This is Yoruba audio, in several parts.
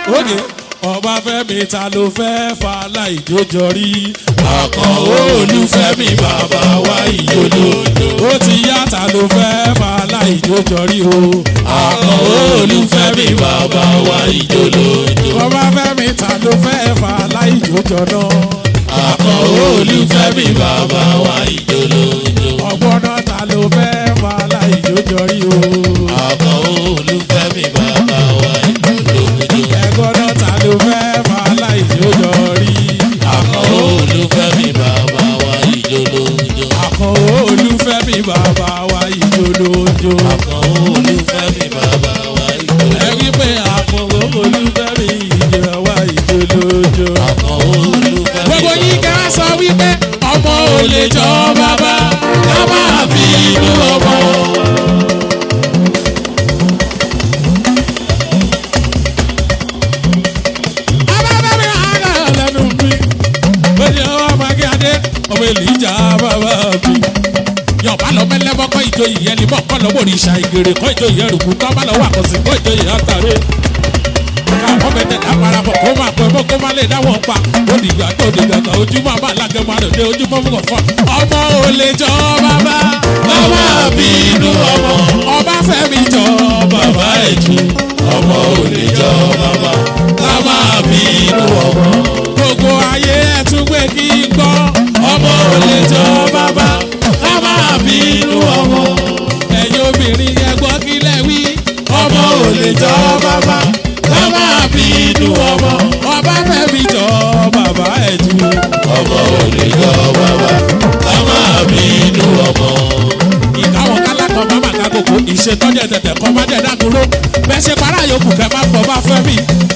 òde ọba fẹ́mi ta ló fẹ́ fa láìjójọ rí àkàn olùfẹ́mi bàbá wa ìjòló ó ti yá ta ló fẹ́ fa láìjójọ rí o àkàn olùfẹ́mi bàbá wa ìjòló ọba fẹ́mi ta ló fẹ́ fa láìjójọ náà àkàn olùfẹ́mi bàbá wa ìjòló ọgbọ́n náà ta ló fẹ́ fa láìjójọ rí o àkàn olùfẹ́mi bàbá wa ìjòló ẹ̀gbọ́n náà ta ló fẹ́ fa láìjójọ rí àkàn olùfẹ́mi bàbá wa ìjòló àkàn olùfẹ́mi bàbá wa ìjòlójó àkàn olùfẹ́mi bàbá wa ìjòló ẹ wí pé àkàn olùfẹ́mi ìjọ wa ìjòlójó. àkàn olùfẹ́mi gbogbo yín ká sọ wípé ọmọ ò lè jọ bàbá ká máa bí inú ọmọ. abábẹ́mi àgà lẹ́nu mi ó ní ọwọ́ magíadé ọmọ èlìjà bàbá mi. yọ̀bá lọ mẹ́lẹ́bọ́ kọ́ ìjòyè yẹn ni bọ́ kọ́ lọ́wọ́ òrìṣà ìgèrè kọ́ ìjòyè ẹrùkú kọ́ bá lọ́wọ́ àkọsí kọ́ ìjòyè àtàrẹ́ káwọn bẹ̀tẹ̀ láparapọ̀ kó máa pẹ́ mọ́ kó má lè dáwọ́ pa ó dìgbà tó dìgbà kan ojú máa bá alágẹ̀ máa rẹ̀ dé ojú mọ́ fún kọ̀ọ̀kan. ọmọ ò lè jọ bàbá bàbá bí inú ọmọ ọba fẹ́mi jọ bàbá ẹ̀jú ọmọ ò lè jọ bàbá bàbá bí inú ọmọ. gbogbo ayé ẹ̀ tún gbé kí n gbọ́ ọmọ ò lè jọ bàbá bàbá bí inú ọmọ. ẹ̀yin obìnrin yẹn gbọ́ kílẹ̀ wí ọmọ ò lè jọ bàbá bàbá bí inú ọmọ. ọba fẹ́mi jọ bàbá ẹ̀jú. ọmọ ò lè jọ bàbá bàbá mi inú ọmọ ìkáwọn kálákọ̀ bá màkà kòkó ìṣètọ́jẹ́ tẹ̀tẹ̀ kọ́ má jẹ́ dákúró bẹ́ẹ̀ ṣe para yòókù kẹ́ má fọ́ bá fẹ́ mi.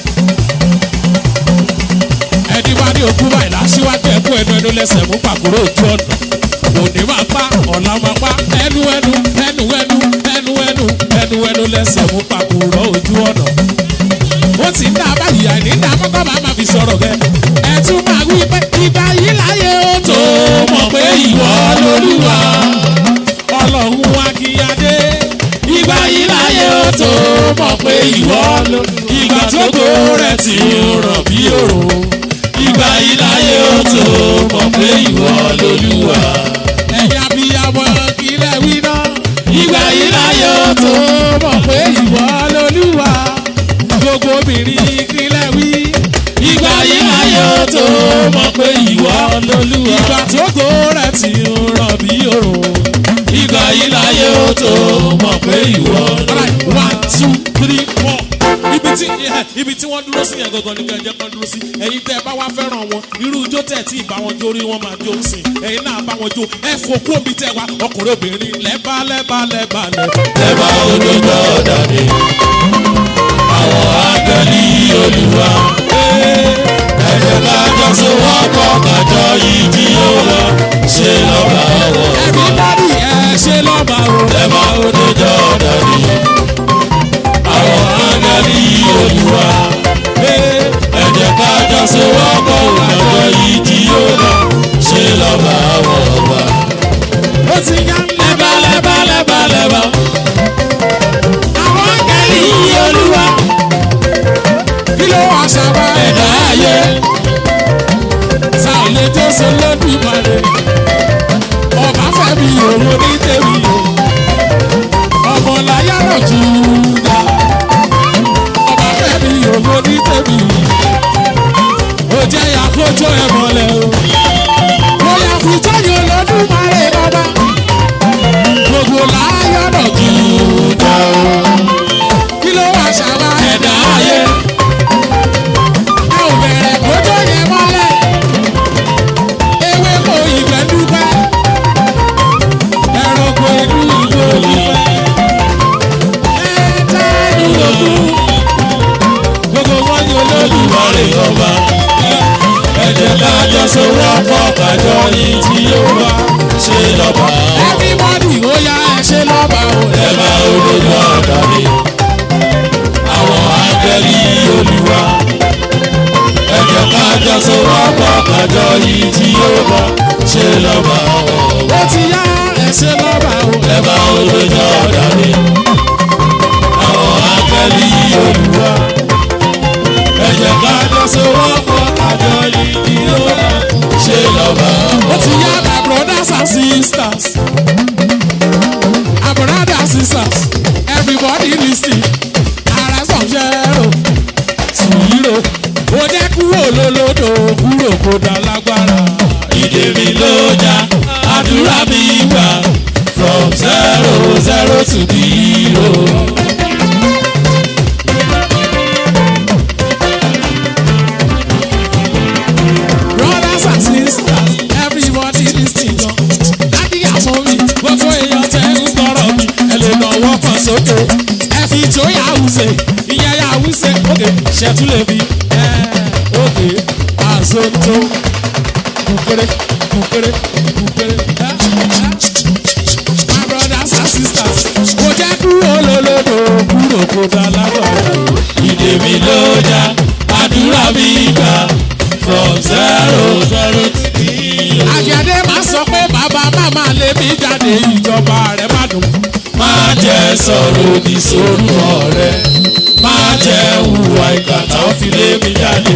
ẹni bá ní òkú báyìí láṣíwájú ẹkú ẹnu ẹnu lẹsẹ̀ mú pàkúrò ojú ọ̀nà òní máa pa ọ̀la máa pa ẹnu ẹnu ẹnu ẹnu ẹnu ẹnu ẹnu ẹnu lẹsẹ̀ mú pàkúrò ojú ọ̀nà. ó ti ń dá báyìí àìní dá mọ́tò bá máa fi sọ̀rọ̀ gẹ́ ẹ tún máa wí pé ìgbà yìí láyé ó tó mọ̀ pé ìwọ lolúwa ọlọ́run wá kí adé. ìgbà yìí láyé ó tó mọ̀ pé ìwọ ló. ìgbà tó kó rẹ̀ tí ó rọ̀ bí òrùn. ìgbà yìí láyé ó tó mọ̀ pé ìwọ lolúwa. ẹ̀yin abiyamọ kílẹ̀ wí náà. ìgbà yìí láyé ó tó mọ̀ pé ìwọ lolúwa. gbogbo obìnrin kílẹ̀ wí. ìgbà yìí láyé ó tó mọ̀ pé ìwọ lolúwa. ìgbà tó kó rẹ̀ tí ó rọ̀ bí òrùn ìgbà yìí láyé ó tó mọ̀ pé ìwọ. one two three four. ibi tí eh, ibi tí wọ́n dúró sí yẹn gangan ni kẹ̀jẹ̀ kan dúró sí ẹ̀yin tẹ́ ẹ bá wá fẹ́ràn wọn irú ijó tẹ̀ tí ìbá wọn jó rí wọn máa jó sí ẹ̀yin náà bá wọn jó ẹ fòkú omi tẹ̀ wá ọkùnrin obìnrin lẹ́bà lẹ́bà lẹ́bà lẹ́bà. lẹ́bà olójó dàbí àwọn ángẹ́lì olúwa ẹ̀jẹ̀ kájọ sowọ́pọ̀ kájọ yìí tí ó wọ ṣe lọ́ba wọ̀ ẹ̀mí dádì ẹ̀ ṣe lọ́ba o. lẹ́bà olójó dàbí àwọn ángẹ́lì olúwa ẹ̀jẹ̀ kájọ sowọ́pọ̀ kájọ yìí tí ó wọ ṣe lọ́ba wọ̀ wá. ó ti yá lẹ́bà lẹ́bà lẹ́bà lẹ́bà àwọn akẹ́lì yìí olúwa. kí ló wá sábà ẹ̀dá ayé ta ò lè jó so lódì ìmọ̀lẹ̀. ọba fẹ́mi òun ní tèmi o. ọmọ láyà náà jù ú dá. ọba fẹ́mi òun ní tèmi o. ó jẹ́ àkójọ ẹ̀ mọ́lẹ̀ o. bóyá fìjọ́ yóò lọ́dún márẹ̀ bàbá. gbogbo láyà náà jù ú dá o. kí ló wá sábà ẹ̀dá ayé ẹ ò bẹ̀rẹ̀ kójó yẹn mọ́lẹ̀. ewé kò ìgbẹ́ dúpẹ́. ẹranko inú ìlú olúfẹ́. ẹja inú ògùn. gbogbo wọn ni olólùwárí ọba. ẹ̀jẹ̀ kájọ sowọ́pọ̀ kájọ yìí tí ó wá ṣe lọ́ba wọ̀. everybody ó yá ẹ ṣe lọ́ba o. lẹ́bà olójó dàbí àwọn ángẹ́lì olúwa ẹ̀jẹ̀ kájọ sowọ́pọ̀ kájọ yìí tí ó wá ṣe lọ́ba wọ̀. ó ti yá ẹ ṣe lọ́ba o. lẹ́bà olójó dàbí àwọn ángẹ́lì olúwa kó dá lágbára. ìdè mi ló já àdúrà mi gbà from zero zero to the hero. brothers and sisters everybody lis ten gan. dádì àmọ́ mi gbogbo èèyàn tẹ́ ń gbọ́rọ̀ mi. ẹ lè náwó kan sókè. ẹ fi ìjó yàwùsẹ̀ ìyẹn yàwùsẹ̀ òkè ṣẹ́túlẹ̀ mi. ẹ òkè àzótó kúkéré kúkéré kúkéré. ẹ, ẹ. my brothers and sisters kò jẹ́ kúrò lólódò kúrò kó dá lágbára. ìdè mi ló já àdúrà mi gbà from zero zero to the hero. àjàdé máa sọ pé bàbá màmá lè mí jáde ìjọba rẹ̀ má dùn. máa jẹ́ sọ̀rọ̀ òdì sórúkọ rẹ̀ máa jẹ́ hùwà ìkàtà ó fi lé mi jáde.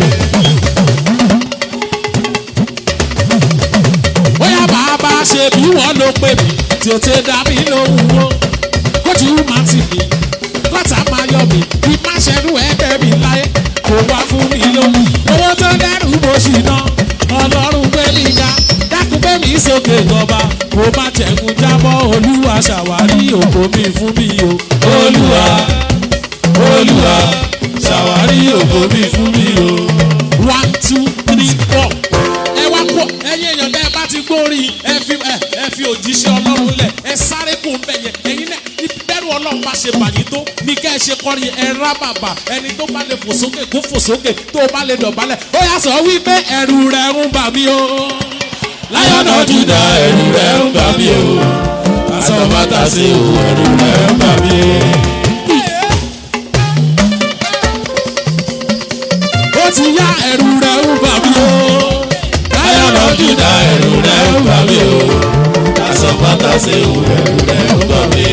bóyá bàbá ṣe bí wọ́n ló pè mí tètè dá mi lóhùn o kójú má ti mi kọ́tà máa yọ mi bí má ṣẹ́nu ẹgbẹ́ mi láyé kó wá fún mi lóhùn owó tó dẹ́rù mo ṣì ná ọlọ́run gbé mi ga dákun gbé mi sókè gọba kó má jẹ̀kun jábọ́ olúwa ṣàwárí òkò mi fún mi o. olúwa olúwa ṣàwárí ògo mi fún mi o. one two three four. ẹ wá kó ẹyin èèyàn tẹ ẹ bá ti gbórí ẹ fi ẹ ẹ fi òjíṣẹ́ ọlọ́run lẹ̀ ẹ sáré kó ń bẹ̀ yẹn ẹyin náà bẹ́rù ọlọ́run bá ṣe bàyí tó ní ká ẹ ṣe kọrin ẹ rá bàbà ẹni tó bá lè fò sókè kó fò sókè tó bá lè dọ̀bálẹ̀ ó yà sọ wípé ẹ̀rù rẹ̀ ń bà mí o. láyọ̀nà júdà ẹ̀rù rẹ̀ ń bà mí o. àsọ̀bàtà sí o ẹ̀rù rẹ̀ ń bà mí. ó ti yá ẹ̀rù rẹ̀ ń bà mí o. láyọ̀nà júdà ẹ̀rù rẹ̀ ń bà mí o. àsọ̀bàtà sí o ẹ̀rù rẹ̀ ń bà mí.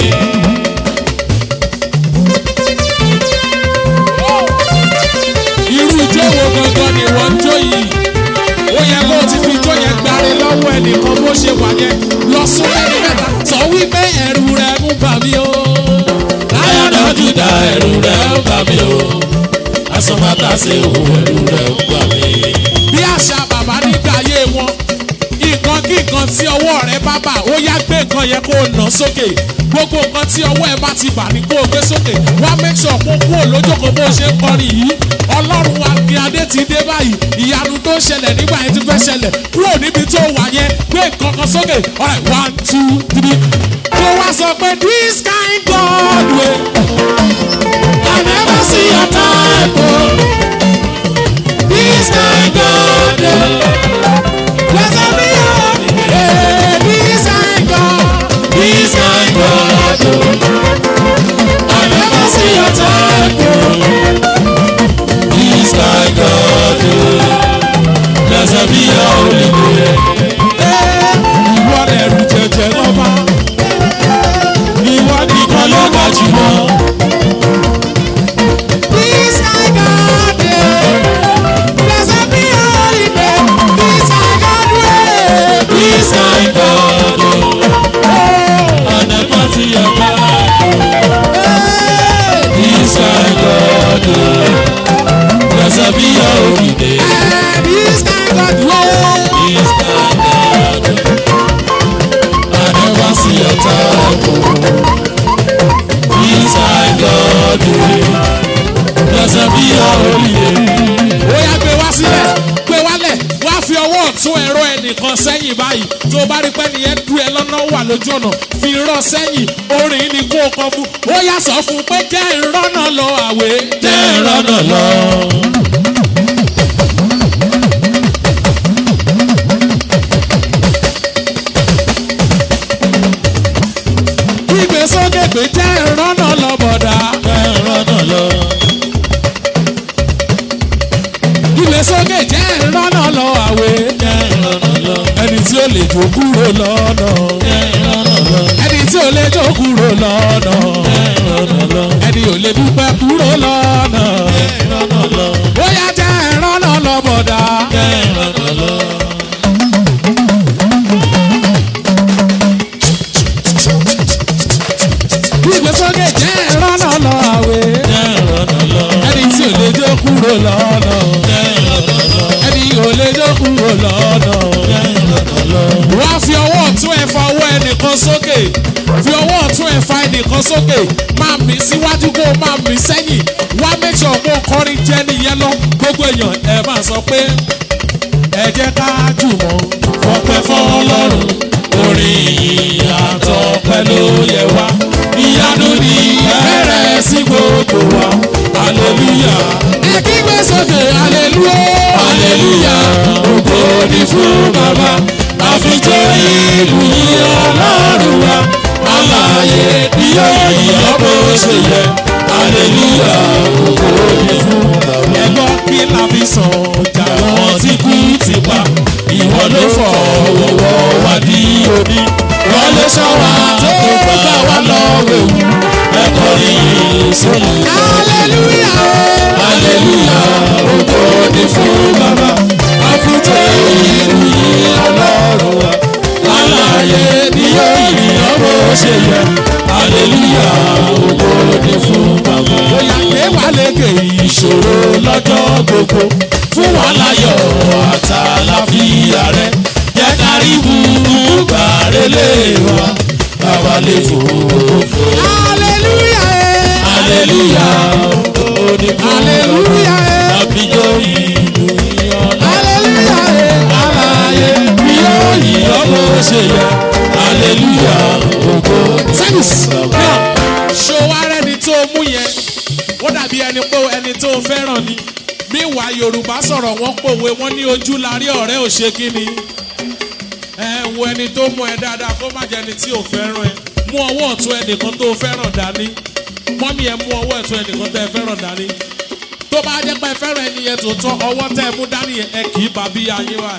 irú ijó wo gangan ni wọ́n ń jó yìí ó yẹ kó o ti fi ijó yẹn gbáre lọ́wọ́ ẹnìkan bó ṣe wà yẹn lọ sún ẹni mẹ́ta sọ wípé ẹ̀rù rẹ̀ ń bà mí o. láyọ̀nà júdà ẹ̀rù rẹ̀ ń bà mí o. àsọ̀bàtà sí o ẹ̀rù rẹ̀ ń bà mí. bí àṣà bàbá nígbà ayé wọn nǹkan kí nǹkan tí ọwọ́ rẹ bá bà ó yá gbé nǹkan yẹn kó o nà sókè gbogbo nǹkan tí ọwọ́ ẹ bá ti bà ní kó o gbé sókè wá make sure kó kúrò lójókòó bó ṣe ń kọrin yìí ọlọ́run wa kí adé ti dé báyìí ìyanu tó ṣẹlẹ̀ nígbà yẹn ti fẹ́ ṣẹlẹ̀ kúrò níbi tó wà yẹn gbé nǹkan kan sókè alright one two three kó wá sọ pé this kind God wey I never see your type o this kind God o. Blessed be your name, this kind God. This kind God, I never see your type. this kind God, blessed be your holy name. Ìwọ lẹ̀rù jẹjẹ lọ́ba. Ìwọ nìkan Ìkan ló ló ga jùlọ, This kind God. Blessed be your holy name. This kind God way. this kind God, I never see your God. This kind God, blessed be your holy name. Eh, This kind God way. This kind God, I never see your type. This kind God, blessed be your holy name. ó yá gbé wá sílẹ̀ gbé wálẹ̀ wá fi ọwọ́ ọ̀tún ẹ̀rọ ẹnìkan sẹ́yìn báyìí tó o bá rí pẹ́ nìyẹn dú ẹ lọ́nà wà lójú ọ̀nà fi rán sẹ́yìn orin ni kó o kọ fún ó yá sọ fún un pé jẹ́ ìrọ́nà lọ àwẹ̀ jẹ́ ìrọ́nà lọ. gbígbé sókè pé jẹ́ ìrọ́nà lọ bọ̀dá jẹ́ ìrọ́nà lọ. gbígbé sókè jẹ́ ìrọ́nà lọ àwẹ̀ jẹ́ ìrọ́nà lọ. ẹni tí ó lè jó kúrò lọ́nà jẹ́ ìrọ́nà lọ. ẹni tí ó lè jó kúrò lọ́nà jẹ́ ìrọ́nà lọ. ẹni ò lè dúpẹ́ kúrò lọ́nà jẹ́ ìrọ́nà lọ. ó yá jẹ́ ìrọ́nà lọ bọ̀dá. jẹ́ ìrọ́nà lọ. gbígbé sókè jẹ́ ìrọ́nà lọ àwẹ̀ jẹ́ ìrọ́nà lọ. ẹni tí ò lè jó kúrò lọ́nà jẹ́ ìrọ́nà lọ. ẹni ò lè jó kúrò lọ́nà. wá fi ọwọ́ ọ̀tún ẹ̀ fa ọwọ́ ẹnìkan sókè fi ọwọ́ ọ̀tún ẹ̀ fa ẹnìkan sókè máa mì síwájú kó o máa mì sẹ́yìn wá make sure kó o kọrin jẹ́ nìyẹn lọ gbogbo èèyàn ẹ máa sọ pé ẹ jẹ́ ká jùmọ̀ fọpẹ́ fọlọ́run orin ìyìn àtọpẹ́ ló yẹ wá ìyanu ni bẹ̀rẹ̀ sí gbogbo wa aleluya. ẹ kí gbé sókè aleluya. aleluya ògo ni fún bàbá àfijọ́ ìlú yìí ọlọ́run wa aláyé ni yóò yọ bó ṣe yẹ aleluya ògo ni fún bàbá. ẹ gbọ́ kí la fi sàn ọjà wọn tí kú ti pa ìwọ ló fọwọ́ wá di òní wọ́n lè ṣọ́ wa tó gbà wá lọ́wọ́ ewu ẹ̀kọ́ yìí sóyún. aleluya aleluya ògo ni fún bàbá àfijọ́ ìlú yìí ọlọ́run wa aláyé ni yóò yìnyín bó ṣe yẹ aleluya ògo ni fún bàbá. bóyá gbé wà lékè ìṣòro lọ́jọ́ gbogbo fún wa láyọ̀ àtàlàfíà rẹ jẹ́ kárí búburú lé wa bàbá lè fò fò. Hallelujah. Hallelujah. Onígbò Hallelujah. àbíjọ́ ìlú ìyọ̀nà. Hallelujah. Aláyé bí ó yí ọmọ ṣe yẹ. Hallelujah. Ògo Service. náà. Ṣo wá rẹ́ni tó mú yẹn? Ó dàbí ẹni pé ẹni tó fẹ́ràn ni. Míwàá Yorùbá sọ̀rọ̀ wọ́n pòwe wọ́n ní ojú larí ọ̀rẹ́ ò ṣe kí ni. Ẹ wo ẹni tó mú ẹ dáadáa kó má jẹ́ ẹni tí ò fẹ́ràn ẹ. Mú ọwọ́ ọ̀tún ẹnìkan tó fẹ́ràn dání. Mọ́mí ẹ mú ọwọ́ ọ̀tún ẹnìkan tẹ́ ẹ fẹ́ràn dání. Tó bá jẹ́ pé ẹ fẹ́ràn ẹni yẹn tòótọ́ ọwọ́ tẹ́ ẹ mú dání yẹn ẹ kì í bá bí ayé wa.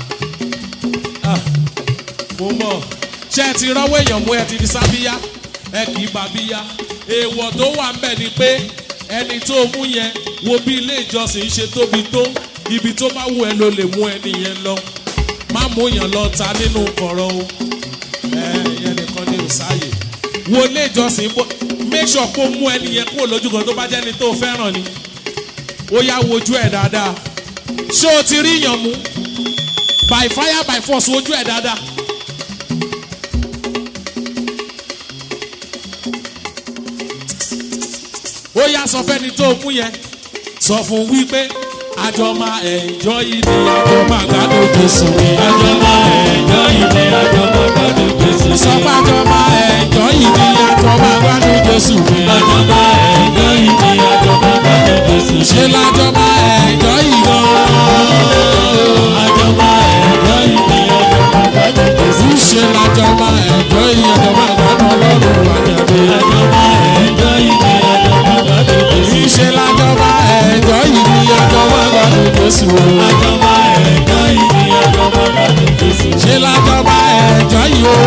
Ah, Mo mọ̀ ṣé ẹ ti rọ́wọ́ èèyàn mú ẹ ti di sábíyá ẹ kì í bá bíyá. Èèwọ̀ tó wà ń bẹ̀ ni pé ẹni tó mú yẹn wo bí ilé ìjọsìn ṣe tóbi tó ibi tó bá wù ẹ ló lè mú ẹni yẹn lọ má mú yàn lọ ta nínú kọ̀rọ̀ o ẹ ìyẹn nìkan ní òsáyè wo ilé ìjọsìn bó make sure kó mú ẹni yẹn kúrò lójú kan tó bá jẹ́ ẹni tó fẹ́ràn ni ó yá wojú ẹ̀ dáadáa ṣé o ti rí yàn mú by fire by force wojú ẹ̀ dáadáa. ó yá sọ fẹ́ni tó mú yẹn sọ fún wípé àjọ máa ẹ̀jọ́ yìí ni àjọ máa gbádùn Jésù ni àjọ máa ẹ̀jọ́ yìí ni àjọ máa gbádùn Jésù ni. sọ pé àjọ máa ẹ̀jọ́ yìí ni àjọ máa gbádùn Jésù ni. àjọ máa ẹ̀jọ́ yìí ni àjọ máa gbádùn Jésù ni. ṣé lájọ máa ẹ̀jọ́ yìí gan. àjọ máa ẹ̀jọ́ yìí ni àjọ máa gbádùn Jésù ni. ṣé lájọ máa ẹ̀jọ́ yìí àjọ máa gbádùn Ọlọ́run àjàdé. àjọ máa ẹ̀jọ́ yìí ni àjọ máa gbádùn Jésù ni. ṣé lájọ máa ẹ̀jọ́ yìí ni àjọ máa gbádùn Jésù ni. àjọ máa ẹ̀jọ́ yìí ni àjọ máa gbádùn Jésù ni. ṣé lájọ máa ẹ̀jọ́ yìí o.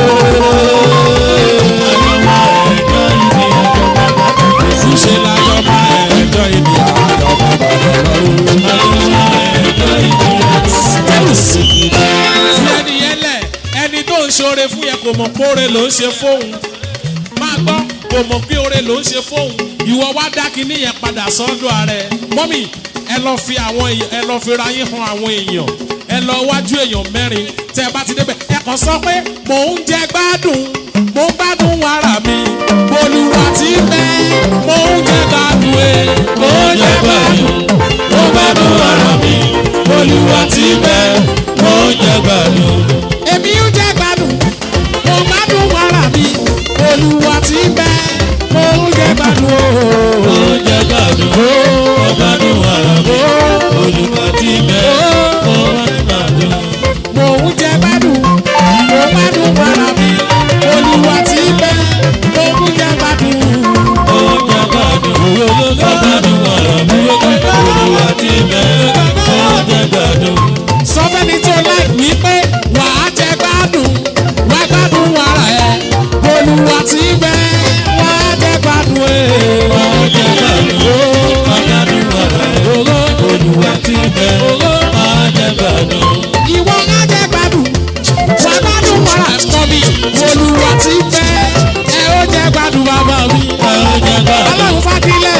àjọ máa ẹ̀jọ́ yìí ni àjọ máa gbádùn Jésù ni. ṣé lájọ máa ẹ̀jọ́ yìí ni àjọ máa gbádùn Ọlọ́run. àjọ máa ẹ̀jọ́ yìí ni àjọ máa gbádùn Jésù ni. fi ẹni yẹn lẹ̀ ẹni tó ń ṣoore fún yẹn kò mọ̀ pé oore ló ń ṣe fóun máa gbọ́ kò mọ̀ pé oore ló ń ṣe fóun ìwọ wá dá kinní yẹn padà sọ́dọ̀ ààrẹ mọ́mì ẹ lọ fi àwọn èèyàn ẹ lọ fi ra yín han àwọn èèyàn ẹ lọ wájú èèyàn mẹ́rin tẹ ẹ bá ti débẹ̀ ẹ kàn sọ pé mò ń jẹ gbádùn mò ń gbádùn ara mi bolúwa ti bẹ́ mò ń jẹ gbádùn ẹ mò ń jẹ gbádùn mò ń gbádùn ara mi bolúwa ti bẹ́ mò ń jẹ gbádùn èmi ń jẹ gbádùn mo gbádùn ara mi olúwa ti bẹ mo ń jẹ gbádùn o. mo ń jẹ gbádùn o mo gbádùn ara mi olúwa ti bẹ mo ń jẹ gbádùn. mo ń jẹ gbádùn mo gbádùn ara mi olúwa ti bẹ mo ń jẹ gbádùn. mo ń jẹ gbádùn mo gbádùn ara mi olúwa ti bẹ mo ń jẹ gbádùn. sọ fẹ́ni tó láì wípé wàá jẹ gbádùn wá gbádùn ara ẹ olúwa ti bẹ wá jẹ gbádùn ẹ. wá jẹ gbádùn ó wá gbádùn ara ẹ olúwa ti bẹ wá jẹ gbádùn. ìwọ wá jẹ gbádùn wá gbádùn ara ẹ kọ́ mi olúwa ti bẹ ẹ ó jẹ gbádùn bàbá mi. ẹ ó jẹ gbádùn ọlọ́run fagilẹ̀.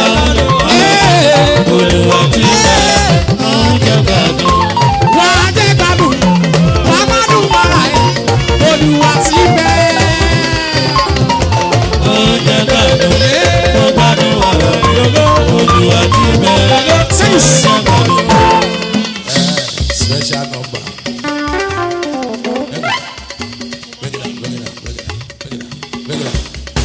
olúwa ti bẹ wá jẹ gbádùn. wá jẹ gbádùn. mo gbádùn ọ̀rọ̀ olúwa ti bẹ̀rẹ̀ ṣàgbọ́dọ̀. special number. Bring it up, bring it up, bring it up, bring it up, bring it up.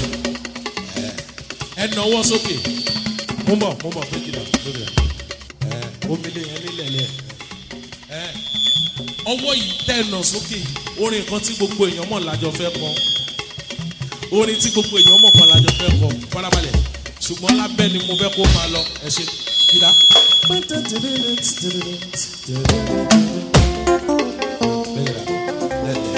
Ẹ nọwọ́ sókè. Mo mọ̀, mo mọ̀, bring it up, bring it up. Ẹ, Omele yẹn lílẹ̀ lẹ̀. Ẹ, Ọwọ́ yìí tẹ̀nà sókè yìí, orin kan tí gbogbo èèyàn mọ̀ lájọ fẹ́ kọ. Orin tí gbogbo èèyàn mọ̀ kan lájọ fẹ́ kọ. Farabalẹ̀. Ṣùgbọ́n lábẹ́ ni mo fẹ́ kó máa lọ. Ẹ ṣe. Kíra. Bring it up, let it.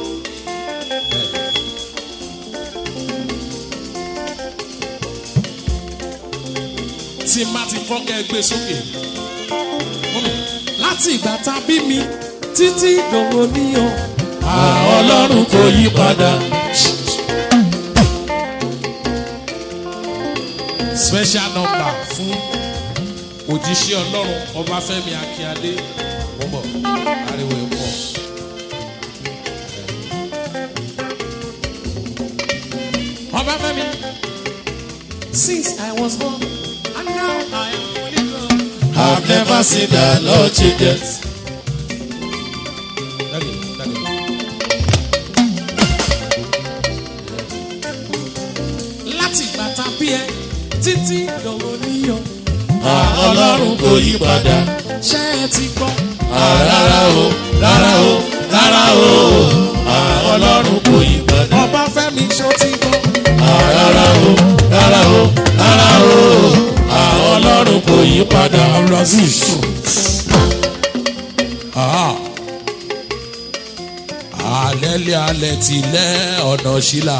tí má ti kọ́ kẹ́ ẹ gbé sókè. Mọ́mì, láti ìgbà tá a bí mi títí dòwò níyàn. ọlọ́run kò yí padà. special number fún òjíṣẹ́ ọlọ́run ọbáfẹ́mi akínyadé bọ́bọ̀ ariwo ẹ̀ pọ̀. ọbáfẹ́mi since i was born and now i am fully grown. I've never seen the Lord changes. Daddy, daddy. láti ìgbà tá a bí ẹ títí dòwò níyàn. ọlọ́run kò yí padà. ṣé ẹ ti gbọ́. rárá o rárá o rárá o ọlọ́run kò yí padà. ọbáfẹ́mi ṣó ti gbọ́. rárá o rárá o rárá o ọlọ́run kò yí padà. Abdulaziz. Alẹ́lẹ́ alẹ́ tilẹ̀ ọ̀nà ṣílà.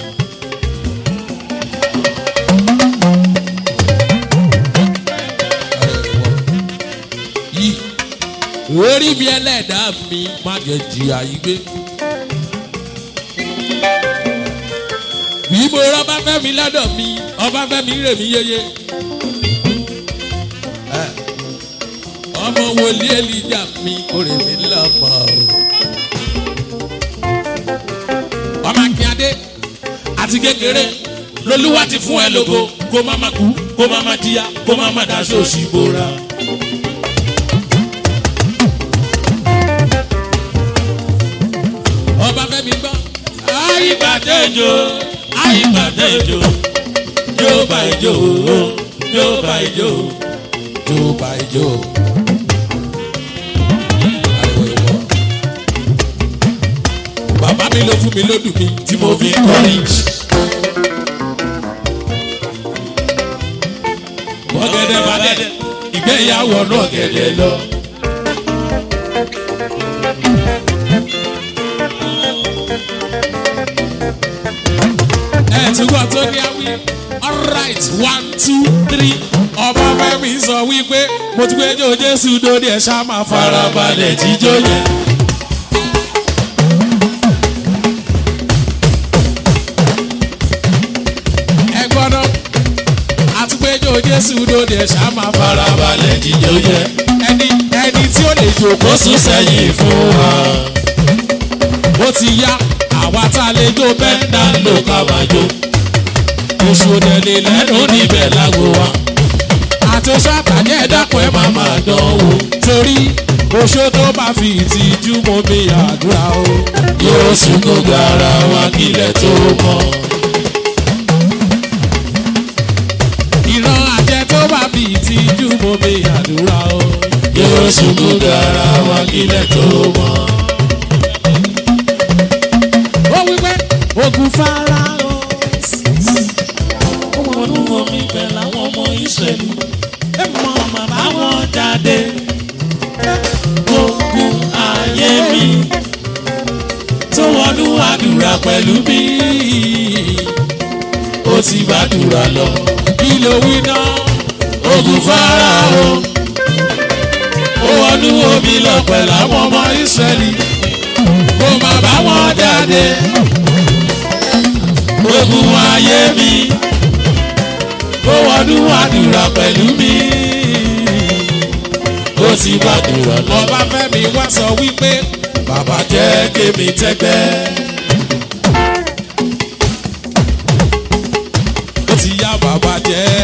Yìí, orí mi ẹlẹ́dàá mi má jẹ́ jìyà yìí gbé. Bí mo rọ́ bá fẹ́ mi lọ́dọ̀ mi, ọba fẹ́ mi rè mí yéye. ọmọ wòlíì èlìjà mi kórè mi lọ́mọ o. ọmọ akínyadé àti kékeré lolúwa ti fún ẹ lógo kó má má kú kó má má jíya kó má má daṣọ òṣì bora. ọba fẹmi gbọ́. àyípadéjò àyípadéjò yóò bá ijó yóò bá ijó. jó bá ijó. ariwo ìwọ. bàbá mi ló fún mi lódù mi tí mo fi kọrin. bọ́gẹ́dẹ́ bàgẹ́dẹ́ ìgbéyàwó náà gẹ́dẹ́ lọ. ẹ ti gbọ́ tó ní awí alright one two three ọba fẹ́mi sọ wípé mo ti gbé jó jésù lórí ẹ̀ ṣá máa fara balẹ̀ jíjó yẹn. ẹ gbọ́dọ̀ àti gbé jó jésù lórí ẹ̀ ṣá máa fara balẹ̀ jíjó yẹn. ẹni ẹni tí ó lè jòkó ó sún sẹ́yìn fún wa. ó ti yá àwa tá a lè jó bẹ́ẹ̀ dá ló ká máa jó. oṣù tẹ̀lé lẹ́nu lẹ́nu níbẹ̀ lágbo wa. àti oṣù àtàjẹ́ ẹ̀dàpọ̀ ẹ̀ máa máa dánwò. torí oṣù tó bá fi ìtìjú mọ mi àdúrà o. yóò sún gbogbo ara wa kílẹ̀ tó mọ́. ìran àjẹ tó bá fi ìtìjú mọ mi àdúrà o. yóò sún gbogbo ara wa kílẹ̀ tó mọ́. ó wí pé ogun fara o. wọnú omi bẹ̀ láwọn ọmọ ìṣẹ̀lú. ẹ mọ màmá wọn jáde. ogun ayé mi. tó wọnú àdúrà pẹ̀lú mi. ó ti gbàdúrà lọ. kí ló wí náà. ogun fara o. ó wọnú omi lọ pẹ̀lú àwọn ọmọ ìṣẹ̀lú. kó má bá wọn jáde. ogun ayé mi. ó wọnú àdúrà pẹ̀lú mi. ó ti gbàdúrà lọ. ọba fẹ́mi wá sọ wípé bàbá jẹ́ kémi tẹ́gbẹ́. ó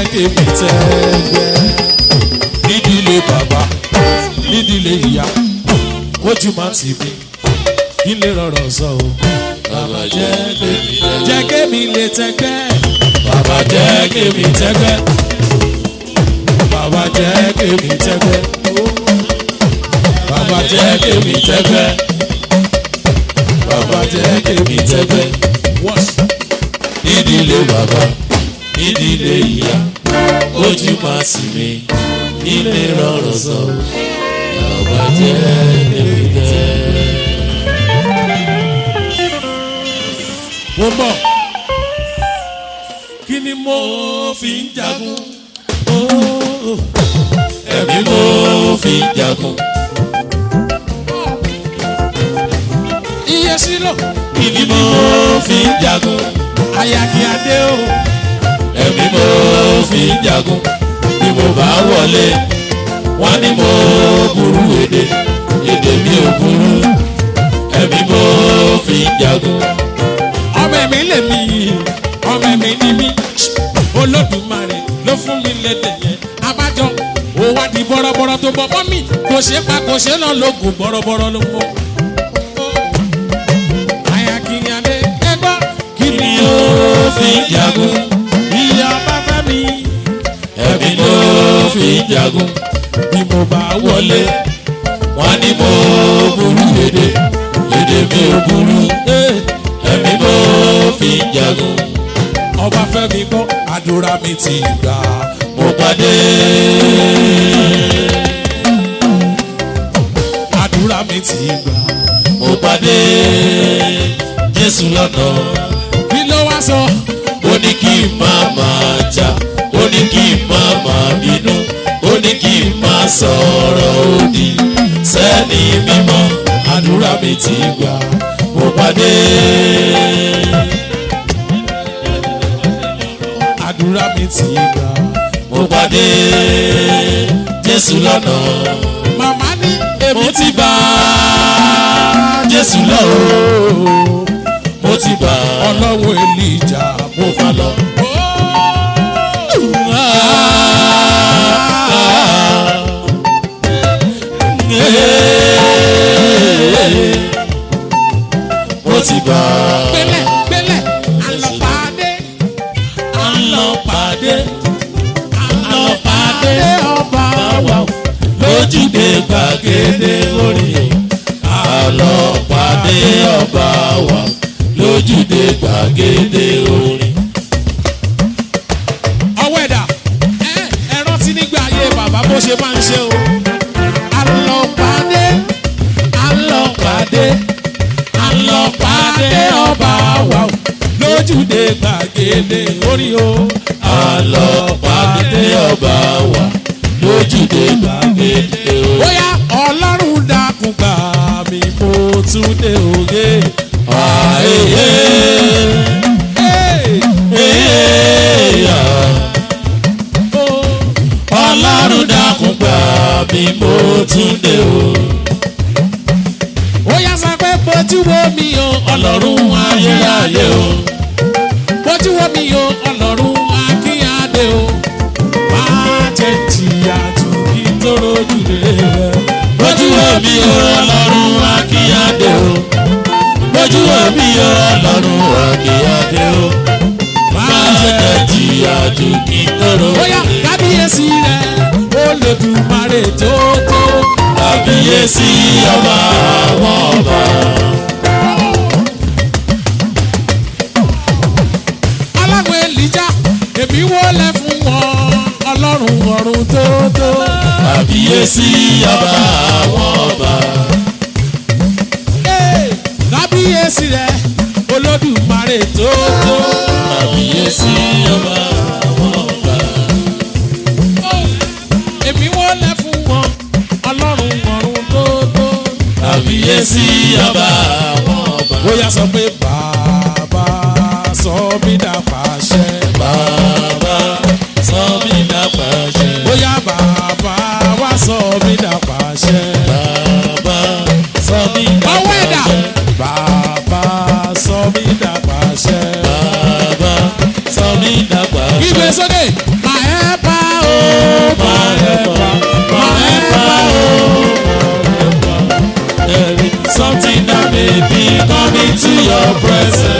kémi tẹ́gbẹ́ nídìílé bàbá nídìílé ìyá kójú má tì mí ilé rọrọ sọ o bàbá jẹ́ kémi tẹ́gbẹ́. jẹ́ kémi lè tẹ́gbẹ́ bàbá jẹ́ kémi tẹ́gbẹ́. bàbá jẹ́ kémi tẹ́gbẹ́ bàbá jẹ́ kémi tẹ́gbẹ́. bàbá jẹ́ kémi tẹ́gbẹ́. wọ́n nídìílé bàbá nídìílé ìyá ojú máa sì mí nílé rọrùn sọ bàbá jẹ́ kémi tẹ́gbẹ́. mo mọ̀ kí ni mo fi ń jagun Oh, ẹ̀mí mo fi ń jagun iye sílò kíni mo fi ń jagun ayaki adé o ẹ̀mí mo fi ń jagun bí mo bá wọlé wọ́n ní mo burú èdè èdè mi ò burú ẹ̀mí mo fi ń jagun ọmọ mi lè mi ọmọ mi ní mi olódùmarè ló fún mi lédè yẹn abájọ ó wá di bọ́rọ́bọ́rọ́ tó bọ́ mọ́ mi kò ṣe pa kò ṣe náà lóògùn bọ́rọ́bọ́rọ́ ló mọ́. ayaki adé ẹgbọ́ kí ni kíni mo fi ń jagun ìyá bá fẹ́ mi ẹ̀mí mo fi ń jagun bí mo bá wọlé. wọlé wọ́n ní mo burú èdè èdè mi ò burú Eh, ẹ̀mí mo fi ń jagun ọba fẹ́mi gbọ́ àdúrà mi ti gbà mo pàdé àdúrà mi ti gbà mo pàdé Jésù lọ́nà. kí ló wá sọ ó ní kí n má máa jà ó ní kí n má máa bínú ó ní kí n má sọ̀rọ̀ òdì sẹ́ni mímọ́ àdúrà mi ti gbà mo pàdé àdúrà mi ti gbà mo pàdé Jésù lọ́nà màmá ní mo èmi ti bá Jésù lọ o mo ti bá ọlọ́wọ́ èlìjà mo fa lọ. mo ti bá gbélẹ̀ gbélẹ̀ àlọ́pàdé àlọ́pàdé àlọ́pàdé ọba wà lójúde gbàgede orí àlọ́pàdé ọba wà lójúde gbàgede orí. ọwọ́ ẹ̀dá ẹ ẹ rántí nígbà ayé bàbá bó ṣe máa ń ṣe o àlọ́pàdé àlọ́pàdé àlọ́pàdé ọba wa o lójúde gbàgede orí o àlọ́pàdé ọba wà lójúde gbàgede orí. bóyá ọlọ́run dákun gbà mí mo tún dé òye. àìyé Hey! èèyàn. Oh! ọlọ́run dákun gbà mí mo tún dé o. ó yá sọ pé bójú wo mi o ọlọ́run ayérayé o. bójú wo mi o ọlọ́run akínyàdé o máa jẹ́ jìyà jù kí tó rojú rẹ̀. bójú omi o ọlọ́run akíyáde o. bójú omi o ọlọ́run akíyáde o. máa jẹ́ jìyà jù kí tóró. ó yá kábíyèsí rẹ̀ ó lè dùmarè tó tó. kábíyèsí ọba àwọn ọba. aláwọ̀ èlìjà èmi wọlé fún wọn ọlọ́run ọ̀run tó tó. kábíyèsí ọba àwọn ọba. Hey! kábíyèsí rẹ̀ olódùmarè tó tó. kábíyèsí ọba àwọn ọba. èmi wọlé fún wọn ọlọ́run ọ̀run tó tó. kábíyèsí ọba àwọn ọba. bóyá sọ pé bàbá sọ mí dà pàṣẹ. bàbá sọ mí dàpàṣẹ. bóyá bàbá wá sọ mí dà pàṣẹ. bàbá sọ mí ọwọ́ ẹ̀dá dàpàṣẹ. bàbá sọ mí dà pàṣẹ. bàbá sọ mí dàpàṣẹ. gbígbé sókè my your presence.